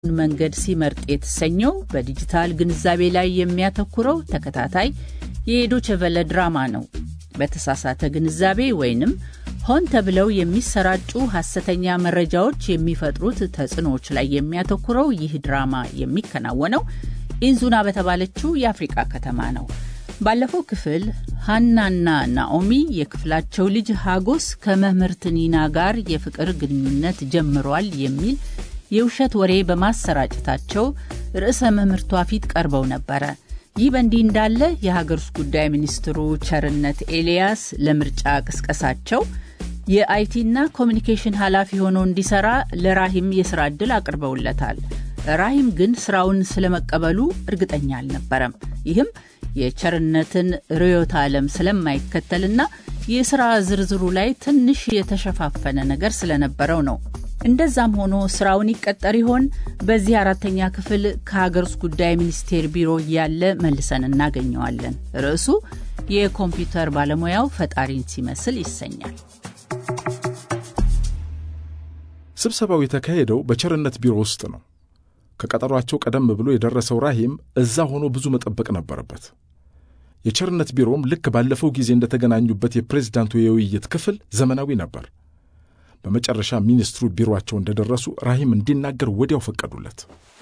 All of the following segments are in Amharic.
መንገድ ሲመርጥ የተሰኘው በዲጂታል ግንዛቤ ላይ የሚያተኩረው ተከታታይ የዶቸቨለ ድራማ ነው። በተሳሳተ ግንዛቤ ወይንም ሆን ተብለው የሚሰራጩ ሐሰተኛ መረጃዎች የሚፈጥሩት ተጽዕኖዎች ላይ የሚያተኩረው ይህ ድራማ የሚከናወነው ኢንዙና በተባለችው የአፍሪቃ ከተማ ነው። ባለፈው ክፍል ሀናና ናኦሚ የክፍላቸው ልጅ ሀጎስ ከመምህርት ኒና ጋር የፍቅር ግንኙነት ጀምሯል የሚል የውሸት ወሬ በማሰራጨታቸው ርዕሰ መምህርቷ ፊት ቀርበው ነበረ። ይህ በእንዲህ እንዳለ የሀገር ውስጥ ጉዳይ ሚኒስትሩ ቸርነት ኤልያስ ለምርጫ ቅስቀሳቸው የአይቲና ኮሚኒኬሽን ኃላፊ ሆኖ እንዲሰራ ለራሂም የስራ ዕድል አቅርበውለታል። ራሂም ግን ስራውን ስለመቀበሉ እርግጠኛ አልነበረም። ይህም የቸርነትን ርዕዮተ ዓለም ስለማይከተልና የስራ ዝርዝሩ ላይ ትንሽ የተሸፋፈነ ነገር ስለነበረው ነው። እንደዛም ሆኖ ስራውን ይቀጠር ይሆን? በዚህ አራተኛ ክፍል ከሀገር ውስጥ ጉዳይ ሚኒስቴር ቢሮ እያለ መልሰን እናገኘዋለን። ርዕሱ የኮምፒውተር ባለሙያው ፈጣሪን ሲመስል ይሰኛል። ስብሰባው የተካሄደው በቸርነት ቢሮ ውስጥ ነው። ከቀጠሯቸው ቀደም ብሎ የደረሰው ራሂም እዛ ሆኖ ብዙ መጠበቅ ነበረበት። የቸርነት ቢሮም ልክ ባለፈው ጊዜ እንደተገናኙበት የፕሬዝዳንቱ የውይይት ክፍል ዘመናዊ ነበር። በመጨረሻ ሚኒስትሩ ቢሮአቸው እንደደረሱ ራሂም እንዲናገር ወዲያው ፈቀዱለት።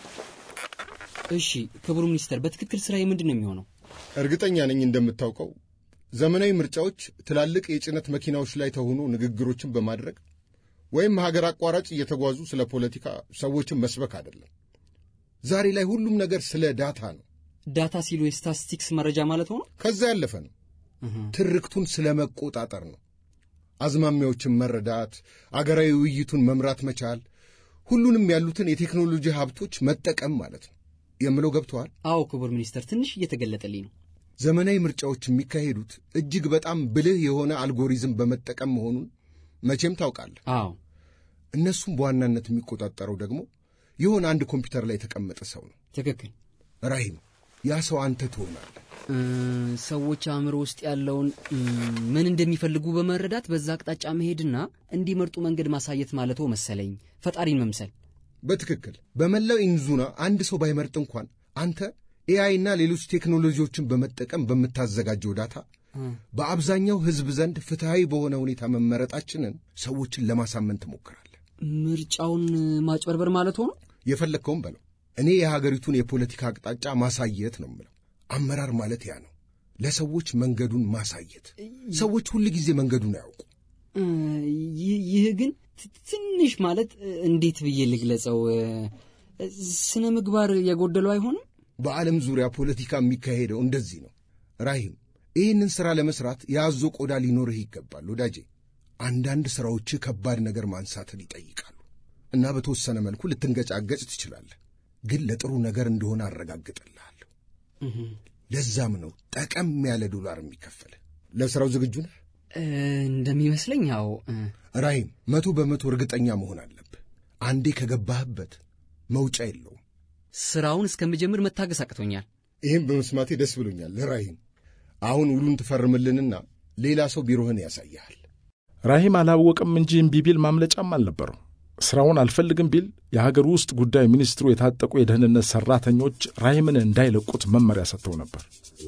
እሺ ክቡር ሚኒስተር፣ በትክክል ስራዬ ምንድን ነው የሚሆነው? እርግጠኛ ነኝ እንደምታውቀው ዘመናዊ ምርጫዎች ትላልቅ የጭነት መኪናዎች ላይ ተሆኑ ንግግሮችን በማድረግ ወይም ሀገር አቋራጭ እየተጓዙ ስለ ፖለቲካ ሰዎችን መስበክ አይደለም። ዛሬ ላይ ሁሉም ነገር ስለ ዳታ ነው። ዳታ ሲሉ የስታቲስቲክስ መረጃ ማለት ሆኖ ከዛ ያለፈ ነው። ትርክቱን ስለ መቆጣጠር ነው። አዝማሚያዎችን መረዳት፣ አገራዊ ውይይቱን መምራት መቻል፣ ሁሉንም ያሉትን የቴክኖሎጂ ሀብቶች መጠቀም ማለት ነው የምለው ገብተዋል? አዎ ክቡር ሚኒስተር፣ ትንሽ እየተገለጠልኝ ነው። ዘመናዊ ምርጫዎች የሚካሄዱት እጅግ በጣም ብልህ የሆነ አልጎሪዝም በመጠቀም መሆኑን መቼም ታውቃለህ። አዎ እነሱም በዋናነት የሚቆጣጠረው ደግሞ የሆነ አንድ ኮምፒውተር ላይ የተቀመጠ ሰው ነው። ትክክል። ራሂም፣ ያ ሰው አንተ ትሆናለህ። ሰዎች አእምሮ ውስጥ ያለውን ምን እንደሚፈልጉ በመረዳት በዛ አቅጣጫ መሄድና እንዲመርጡ መንገድ ማሳየት ማለቶ መሰለኝ። ፈጣሪን መምሰል። በትክክል በመላው ኢንዙና አንድ ሰው ባይመርጥ እንኳን አንተ ኤአይ እና ሌሎች ቴክኖሎጂዎችን በመጠቀም በምታዘጋጀው ዳታ በአብዛኛው ሕዝብ ዘንድ ፍትሐዊ በሆነ ሁኔታ መመረጣችንን ሰዎችን ለማሳመን ትሞክራለህ። ምርጫውን ማጭበርበር ማለት ሆኖ የፈለግከውም በለው። እኔ የሀገሪቱን የፖለቲካ አቅጣጫ ማሳየት ነው የምለው። አመራር ማለት ያ ነው፣ ለሰዎች መንገዱን ማሳየት። ሰዎች ሁል ጊዜ መንገዱን አያውቁ። ይህ ግን ትንሽ ማለት እንዴት ብዬ ልግለጸው? ስነ ምግባር የጎደለው አይሆንም? በዓለም ዙሪያ ፖለቲካ የሚካሄደው እንደዚህ ነው ራሂም። ይህንን ሥራ ለመሥራት የአዞ ቆዳ ሊኖርህ ይገባል ወዳጄ። አንዳንድ ሥራዎች ከባድ ነገር ማንሳትን ይጠይቃሉ እና በተወሰነ መልኩ ልትንገጫገጭ ትችላለህ፣ ግን ለጥሩ ነገር እንደሆነ አረጋግጥልሃለሁ። ለዛም ነው ጠቀም ያለ ዶላር የሚከፈል። ለሥራው ዝግጁ ነህ? እንደሚመስለኝ ያው ራሂም፣ መቶ በመቶ እርግጠኛ መሆን አለብህ። አንዴ ከገባህበት መውጫ የለውም። ስራውን እስከምጀምር መታገስ አቅቶኛል። ይህም በመስማቴ ደስ ብሎኛል ራሂም። አሁን ውሉን ትፈርምልንና ሌላ ሰው ቢሮህን ያሳይሃል። ራሂም አላወቅም እንጂ እምቢ ቢል ማምለጫም አልነበረው። ሥራውን አልፈልግም ቢል የሀገር ውስጥ ጉዳይ ሚኒስትሩ የታጠቁ የደህንነት ሠራተኞች ራሂምን እንዳይለቁት መመሪያ ሰጥተው ነበር።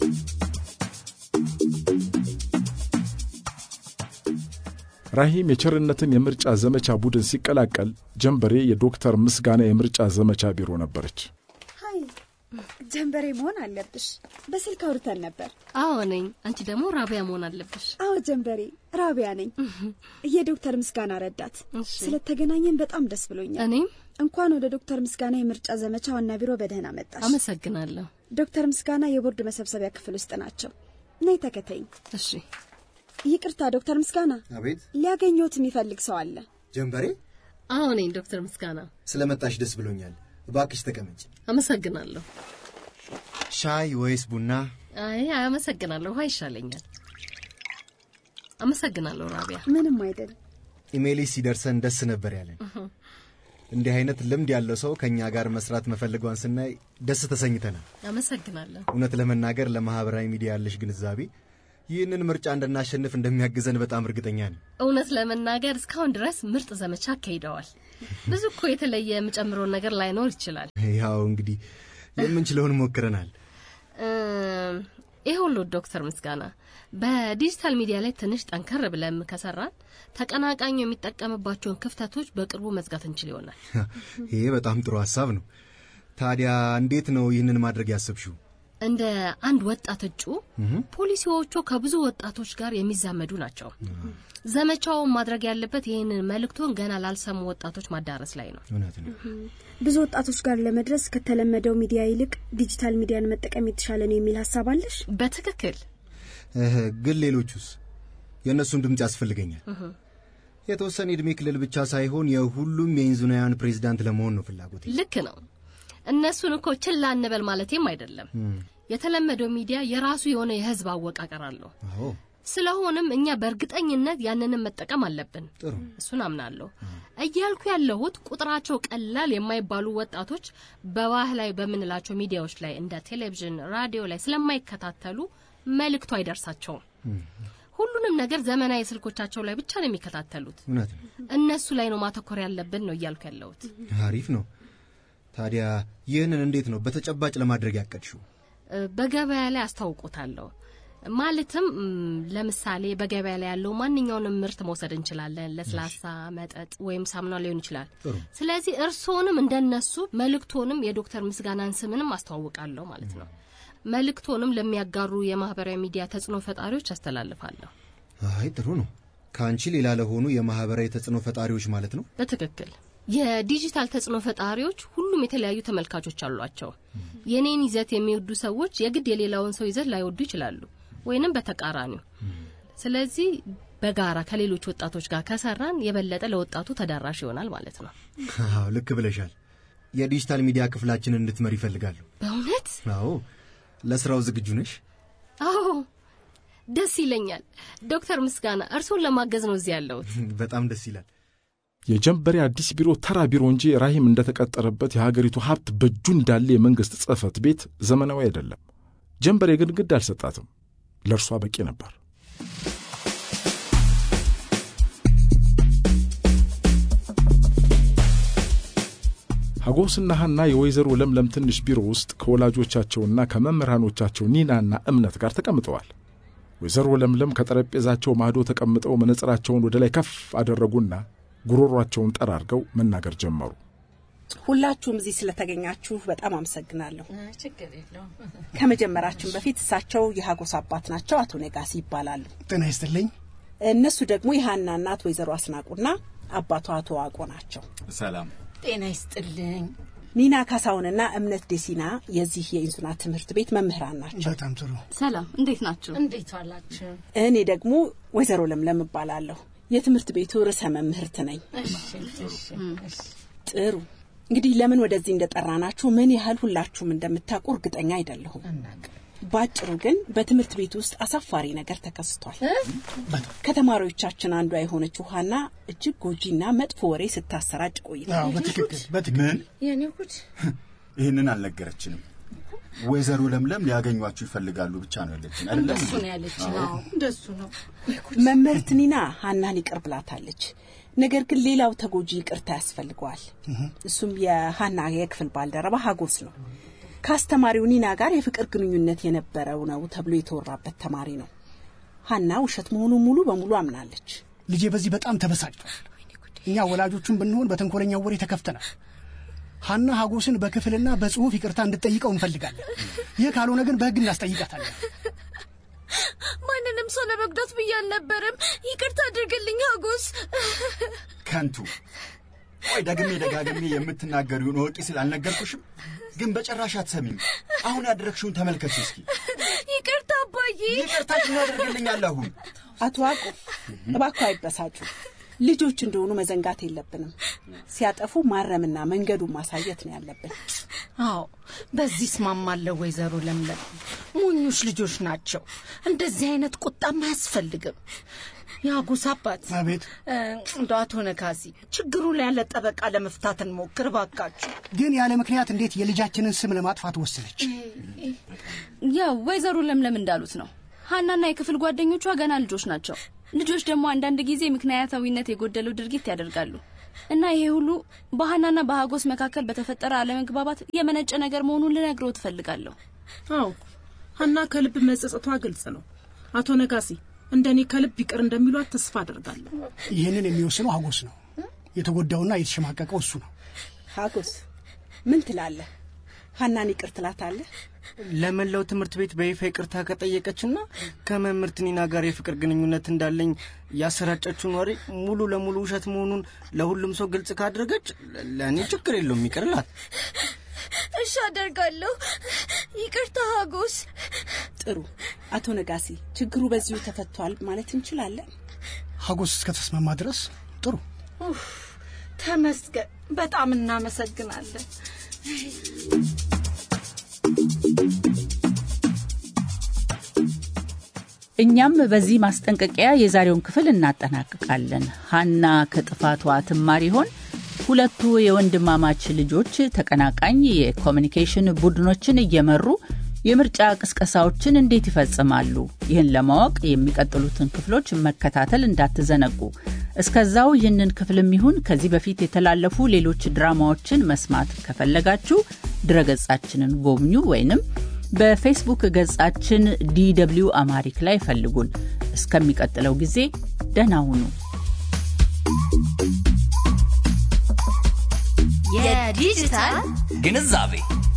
ራሂም የቸርነትን የምርጫ ዘመቻ ቡድን ሲቀላቀል ጀንበሬ የዶክተር ምስጋና የምርጫ ዘመቻ ቢሮ ነበረች። ሀይ ጀንበሬ መሆን አለብሽ። በስልክ አውርተን ነበር። አዎ ነኝ። አንቺ ደግሞ ራቢያ መሆን አለብሽ። አዎ ጀንበሬ፣ ራቢያ ነኝ፣ የዶክተር ምስጋና ረዳት። እሺ። ስለተገናኘን በጣም ደስ ብሎኛል። እኔም እንኳን ወደ ዶክተር ምስጋና የምርጫ ዘመቻ ዋና ቢሮ በደህና መጣሽ። አመሰግናለሁ። ዶክተር ምስጋና የቦርድ መሰብሰቢያ ክፍል ውስጥ ናቸው። ነይ ተከተይኝ። እሺ። ይቅርታ ዶክተር ምስጋና፣ አቤት ሊያገኘዎት የሚፈልግ ሰው አለ። ጀንበሬ፣ አዎ ነኝ ዶክተር ምስጋና። ስለመጣሽ ደስ ብሎኛል። እባክሽ ተቀመጭ። አመሰግናለሁ። ሻይ ወይስ ቡና? አይ አመሰግናለሁ። ውሃ ይሻለኛል። አመሰግናለሁ ራቢያ። ምንም አይደል። ኢሜይልሽ ሲደርሰን ደስ ነበር ያለን። እንዲህ አይነት ልምድ ያለው ሰው ከእኛ ጋር መስራት መፈልጓን ስናይ ደስ ተሰኝተናል። አመሰግናለሁ። እውነት ለመናገር ለማህበራዊ ሚዲያ ያለሽ ግንዛቤ ይህንን ምርጫ እንድናሸንፍ እንደሚያግዘን በጣም እርግጠኛ ነኝ። እውነት ለመናገር እስካሁን ድረስ ምርጥ ዘመቻ አካሂደዋል። ብዙ እኮ የተለየ የምጨምረውን ነገር ላይኖር ይችላል። ያው እንግዲህ የምንችለውን ሞክረናል። እም፣ ይህ ሁሉ ዶክተር ምስጋና በዲጂታል ሚዲያ ላይ ትንሽ ጠንከር ብለን ከሰራን ተቀናቃኙ የሚጠቀምባቸውን ክፍተቶች በቅርቡ መዝጋት እንችል ይሆናል። ይሄ በጣም ጥሩ ሀሳብ ነው። ታዲያ እንዴት ነው ይህንን ማድረግ ያሰብሽው? እንደ አንድ ወጣት እጩ ፖሊሲዎቹ ከብዙ ወጣቶች ጋር የሚዛመዱ ናቸው። ዘመቻውን ማድረግ ያለበት ይህንን መልእክቱን ገና ላልሰሙ ወጣቶች ማዳረስ ላይ ነው። እውነት ነው። ብዙ ወጣቶች ጋር ለመድረስ ከተለመደው ሚዲያ ይልቅ ዲጂታል ሚዲያን መጠቀም የተሻለ ነው የሚል ሀሳብ አለሽ? በትክክል እህ፣ ግን ሌሎቹስ? የእነሱን ድምፅ ያስፈልገኛል። የተወሰነ የዕድሜ ክልል ብቻ ሳይሆን የሁሉም የኢንዙናውያን ፕሬዚዳንት ለመሆን ነው ፍላጎቴ። ልክ ነው። እነሱን እኮ ችላ እንበል ማለቴም አይደለም። የተለመደው ሚዲያ የራሱ የሆነ የህዝብ አወቃቀር አለው። አዎ ስለሆነም እኛ በእርግጠኝነት ያንንም መጠቀም አለብን። ጥሩ። እሱን አምናለሁ። እያልኩ ያለሁት ቁጥራቸው ቀላል የማይባሉ ወጣቶች በባህላዊ በምንላቸው ሚዲያዎች ላይ እንደ ቴሌቪዥን፣ ራዲዮ ላይ ስለማይከታተሉ መልእክቱ አይደርሳቸውም። ሁሉንም ነገር ዘመናዊ ስልኮቻቸው ላይ ብቻ ነው የሚከታተሉት። እውነት ነው። እነሱ ላይ ነው ማተኮር ያለብን ነው እያልኩ ያለሁት። አሪፍ ነው። ታዲያ ይህንን እንዴት ነው በተጨባጭ ለማድረግ ያቀድሽው? እ፣ በገበያ ላይ አስታውቆታለሁ። ማለትም ም፣ ለምሳሌ በገበያ ላይ ያለው ማንኛውንም ምርት መውሰድ እንችላለን። ለስላሳ መጠጥ ወይም ሳሙና ሊሆን ይችላል። ጥሩ። ስለዚህ እርስዎንም እንደነሱ መልእክቶንም የዶክተር ምስጋናን ስምንም አስተዋውቃለሁ ማለት ነው። መልእክቶንም ለሚያጋሩ የማህበራዊ ሚዲያ ተጽዕኖ ፈጣሪዎች አስተላልፋለሁ። አይ ጥሩ ነው። ከአንቺ ሌላ ለሆኑ የማህበራዊ ተጽዕኖ ፈጣሪዎች ማለት ነው። በትክክል የዲጂታል ተጽዕኖ ፈጣሪዎች ሁሉም የተለያዩ ተመልካቾች አሏቸው። የኔን ይዘት የሚወዱ ሰዎች የግድ የሌላውን ሰው ይዘት ላይወዱ ይችላሉ፣ ወይንም በተቃራኒው። ስለዚህ በጋራ ከሌሎች ወጣቶች ጋር ከሰራን የበለጠ ለወጣቱ ተዳራሽ ይሆናል ማለት ነው። አዎ ልክ ብለሻል። የዲጂታል ሚዲያ ክፍላችንን እንድትመሪ ይፈልጋሉ። በእውነት አዎ ለስራው ዝግጁ ነሽ? አዎ፣ ደስ ይለኛል። ዶክተር ምስጋና እርስዎን ለማገዝ ነው እዚህ ያለሁት። በጣም ደስ ይላል። የጀንበሬ አዲስ ቢሮ ተራ ቢሮ እንጂ ራሂም እንደተቀጠረበት የሀገሪቱ ሀብት በእጁ እንዳለ የመንግሥት ጽሕፈት ቤት ዘመናዊ አይደለም። ጀንበሬ ግን ግድ አልሰጣትም። ለእርሷ በቂ ነበር። ሀጎስና ሐና የወይዘሮ ለምለም ትንሽ ቢሮ ውስጥ ከወላጆቻቸውና ከመምህራኖቻቸው ኒናና እምነት ጋር ተቀምጠዋል። ወይዘሮ ለምለም ከጠረጴዛቸው ማዶ ተቀምጠው መነጽራቸውን ወደ ላይ ከፍ አደረጉና ጉሮሯቸውን ጠራርገው መናገር ጀመሩ። ሁላችሁም እዚህ ስለተገኛችሁ በጣም አመሰግናለሁ። ችግር የለውም። ከመጀመራችን በፊት እሳቸው የሀጎስ አባት ናቸው፣ አቶ ነጋሲ ይባላሉ። ጤና ይስጥልኝ። እነሱ ደግሞ የሀና እናት ወይዘሮ አስናቁና አባቷ አቶ ዋቆ ናቸው። ሰላም ጤና ይስጥልኝ። ኒና ካሳሁንና እምነት ዴሲና የዚህ የኢንሱና ትምህርት ቤት መምህራን ናቸው። በጣም ጥሩ። ሰላም፣ እንዴት ናችሁ? እንዴት ዋላችሁ? እኔ ደግሞ ወይዘሮ ለምለም እባላለሁ። የትምህርት ቤቱ ርዕሰ መምህርት ነኝ። እሺ፣ እሺ፣ እሺ። ጥሩ እንግዲህ ለምን ወደዚህ እንደጠራናችሁ ምን ያህል ሁላችሁም እንደምታውቁ እርግጠኛ አይደለሁም። እናውቅ። ባጭሩ ግን በትምህርት ቤት ውስጥ አሳፋሪ ነገር ተከስቷል። ከተማሪዎቻችን አንዷ የሆነችው ሀና እጅግ ጎጂና መጥፎ ወሬ ስታሰራጭ ቆይታ አዎ፣ በትክክል በትክክል። ምን የኔ ጉድ ይህንን አልነገረችንም። ወይዘሮ ለምለም ሊያገኟችሁ ይፈልጋሉ ብቻ ነው ያለችን አይደለም? እንደሱ ነው ያለችን። አዎ እንደሱ ነው። መምህርት ኒና ሀናን ይቅር ብላታለች። ነገር ግን ሌላው ተጎጂ ይቅርታ ያስፈልገዋል። እሱም የሀና የክፍል ባልደረባ ሀጎስ ነው። ከአስተማሪው ኒና ጋር የፍቅር ግንኙነት የነበረው ነው ተብሎ የተወራበት ተማሪ ነው። ሀና ውሸት መሆኑን ሙሉ በሙሉ አምናለች። ልጄ በዚህ በጣም ተበሳጭቷል። እኛ ወላጆቹን ብንሆን በተንኮለኛው ወሬ ተከፍተናል። ሀና ሀጎስን በክፍልና በጽሁፍ ይቅርታ እንድጠይቀው እንፈልጋለን። ይህ ካልሆነ ግን በሕግ እናስጠይቃታለን። ማንንም ሰው ለመጉዳት ብዬ አልነበረም። ይቅርታ አድርግልኝ ሀጎስ። ከንቱ ቆይ ደግሜ ደጋግሜ የምትናገሪውን እወቂ ስል አልነገርኩሽም? ግን በጭራሽ አትሰሚም። አሁን ያደረግሽውን ተመልከች እስኪ። ይቅርታ አባዬ። ይቅርታሽን ያደርግልኛል አሁን አቶ ዋቁ እባክዎ አይበሳጩ። ልጆች እንደሆኑ መዘንጋት የለብንም። ሲያጠፉ ማረምና መንገዱን ማሳየት ነው ያለብን። አዎ በዚህ እስማማለሁ። ወይዘሮ ለምለም ሞኞች ልጆች ናቸው። እንደዚህ አይነት ቁጣም አያስፈልግም። የአጎስ አባት አቤት። እ፣ እንደው አቶ ነካሲ ችግሩን ያለ ጠበቃ ለመፍታት እንሞክር ባካችሁ። ግን ያለ ምክንያት እንዴት የልጃችንን ስም ለማጥፋት ወሰነች? ያው ወይዘሮ ለምለም እንዳሉት ነው። ሀናና የክፍል ጓደኞቿ ገና ልጆች ናቸው። ልጆች ደግሞ አንዳንድ ጊዜ ምክንያታዊነት የጎደለው ድርጊት ያደርጋሉ። እና ይሄ ሁሉ በሀናና በሀጎስ መካከል በተፈጠረ አለመግባባት የመነጨ ነገር መሆኑን ልነግረው ትፈልጋለሁ። አዎ ሀና ከልብ መጸጸቷ ግልጽ ነው። አቶ ነጋሲ እንደኔ ከልብ ይቅር እንደሚሏት ተስፋ አደርጋለሁ። ይህንን የሚወስነው ሀጎስ ነው። የተጎዳውና የተሸማቀቀው እሱ ነው። ሀጎስ ምን ትላለህ? ሀናን ይቅር ትላታለህ? ለመላው ትምህርት ቤት በይፋ ይቅርታ ከጠየቀችና ከመምህርት ኒና ጋር የፍቅር ግንኙነት እንዳለኝ ያሰራጨችውን ወሬ ሙሉ ለሙሉ ውሸት መሆኑን ለሁሉም ሰው ግልጽ ካደረገች ለእኔ ችግር የለውም፣ ይቅርላት። እሺ አደርጋለሁ። ይቅርታ ሀጎስ። ጥሩ አቶ ነጋሲ፣ ችግሩ በዚሁ ተፈቷል ማለት እንችላለን? ሀጎስ እስከተስማማ ድረስ ጥሩ። ተመስገን። በጣም እናመሰግናለን። እኛም በዚህ ማስጠንቀቂያ የዛሬውን ክፍል እናጠናቅቃለን። ሀና ከጥፋቷ ትማር ይሆን? ሁለቱ የወንድማማች ልጆች ተቀናቃኝ የኮሚኒኬሽን ቡድኖችን እየመሩ የምርጫ ቅስቀሳዎችን እንዴት ይፈጽማሉ? ይህን ለማወቅ የሚቀጥሉትን ክፍሎች መከታተል እንዳትዘነጉ። እስከዛው ይህንን ክፍልም ይሁን ከዚህ በፊት የተላለፉ ሌሎች ድራማዎችን መስማት ከፈለጋችሁ ድረገጻችንን ጎብኙ ወይንም በፌስቡክ ገጻችን ዲደብሊው አማሪክ ላይ ፈልጉን። እስከሚቀጥለው ጊዜ ደህና ሁኑ። የዲጂታል ግንዛቤ